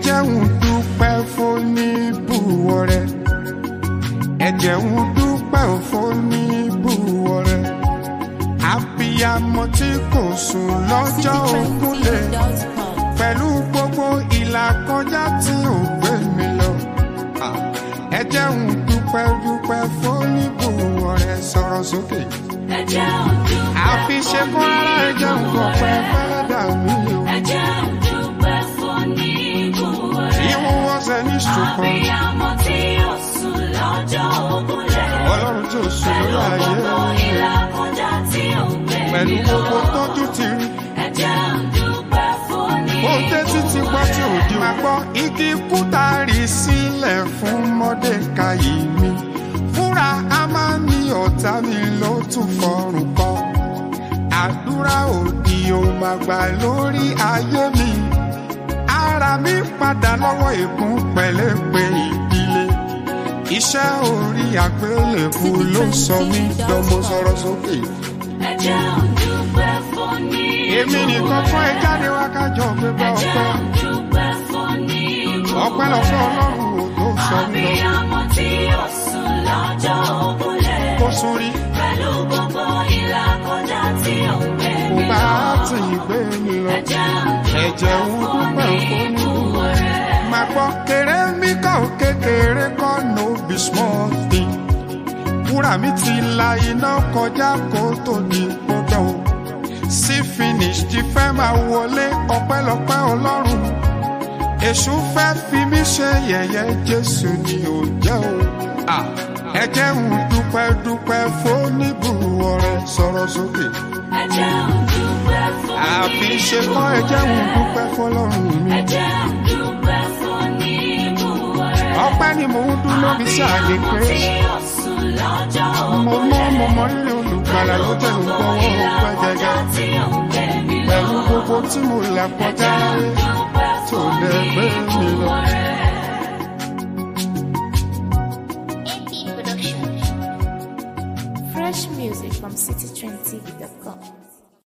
jẹ́ ń dúpẹ́ fún ní bùwọ̀ rẹ̀ ẹ jẹ́ ń dúpẹ́ fún ní bùwọ̀ rẹ̀ àbíyamọ tí kò sùn lọ́jọ́ òkúlẹ̀ pẹ̀lú gbogbo ìlàkọjá tí ò gbé mi lọ. Ah, ẹ jẹ́ ń dúpẹ́ dúpẹ́ fún ní bùwọ̀ rẹ̀ sọ̀rọ̀ sókè. Ẹ̀jẹ̀ òdùpẹ́ àfi ṣe kún rárá ẹ jẹ́ ń fọpẹ́ fẹ́lẹ́dà mi o. Ẹ̀jẹ̀ òdùpẹ́ fún ní ìbúwọ̀ rẹ̀. Even was an instrument. Àbíyamọ tí ó sùn lọ́jọ́ ògúnlẹ̀. Ọlọ́run tó sùn Pẹ̀lú lórí ayé. gbogbo ìlàkọjá tí ó gbé Pẹ̀lú mi lọ. gbogbo tọ́jú ti rí. Ẹ̀jẹ̀ òdùpẹ́ fún ní Ó tẹ́tí ti gbọ́ tí ò di máa gbọ́. Igi kúta rí sílẹ̀ fún Mọ́dékayì mi. Fúnra a máa ní ọ̀tá mi ló tún fọrùn kọ. Àdúrà òdì ò máa gbà lórí ayé mi. Ara mi padà lọ́wọ́ ègún pẹ̀lẹ́pẹ̀ ìdílé. Iṣẹ́ orí àgbélébù ló sọ mí dánmọ́ sọ̀rọ̀ sókè. Ẹ̀jẹ̀ òdùpẹ́ fún ní Èmi nìkan fún ẹ jáde wá kájọ gbégbá Ẹ̀jẹ̀ ọpẹ́. òdùpẹ́ fún ní ìbúwọ̀ Ọpẹ́ lọ fún Ọlọ́run ò tó sọ mí lọ. Àbíyamọ tí ó sùn lọ́jọ́ ògúnlẹ̀. Kó sórí Pẹ̀lú gbogbo ìlàkọjá tí ó gbé kò mi bá lọ. ti gbé mi lọ. Ẹ̀jẹ̀ Ẹ̀jẹ̀ ń òdùpẹ́ fún dúpẹ́ ní fún ní ìbúwọ̀ rẹ̀. Màá gbọ́ kéré mi kọ́ ò kékeré kọ́ no be small thing. Wúrà mi ti la iná kọjá kó tó di gbọdọ̀ o. Sí finish ti fẹ́ máa wọlé ọpẹ́lọpẹ́ Ọlọ́run. Èṣù fẹ́ fi mí ṣe yẹ̀yẹ́ Jésù ni ò jẹ́ o. Ah, Ẹ jẹ́ ń dúpẹ́ dúpẹ́ fóníbùwọ̀ rẹ̀ sọ̀rọ̀ sókè. Ẹ̀jẹ̀ òdùpẹ́ fún ní Àfi ṣe kọ́ ẹ jẹ́ ń dúpẹ́ fọlọ́run mi. Ẹ̀jẹ̀ òdùpẹ́ fún ní ìbúwọ̀ rẹ̀. Ọpẹ́ ni mò ń dún lóbi sí àlè Àbíyamọ pé. tí ó sùn lọ́jọ́ Mo ògúnlẹ̀. mọ́ mo mọ rírì olùgbàlà ló tẹ̀ ń gbọ́wọ́ ọpẹ́ gẹ́gẹ́. tí ó gbé mi lọ. Pẹ̀lú gbogbo tí mo là kọjá rí. tó lè gbé mi lọ. AP Production. Fresh music from citytrendtv.com.